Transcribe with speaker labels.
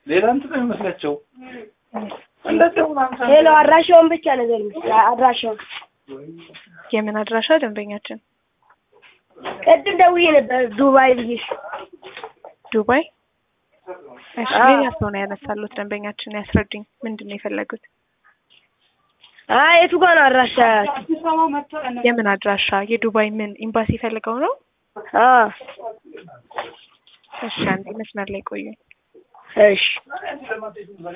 Speaker 1: ሌላ እንትን ነው የሚመስላቸው እንደዚህ ምናምን ሳይሆን
Speaker 2: ሄሎ አድራሻውን ብቻ ነገር አድራሻውን
Speaker 3: የምን አድራሻ ደንበኛችን?
Speaker 2: ቅድም ደውዬ ነበር ዱባይ ብዬሽ
Speaker 3: ዱባይ። እሺ
Speaker 2: አዎ።
Speaker 3: ሌላ ሰው ነው ያነሳሉት ደንበኛችን። ያስረዱኝ፣ ምንድን ነው የፈለጉት?
Speaker 2: አይ የቱ ጋር ነው አድራሻ
Speaker 3: የምን አድራሻ? የዱባይ ምን ኤምባሲ ፈልገው ነው?
Speaker 2: አ
Speaker 3: እሺ አንዴ መስመር ላይ ቆዩ።
Speaker 2: እሺ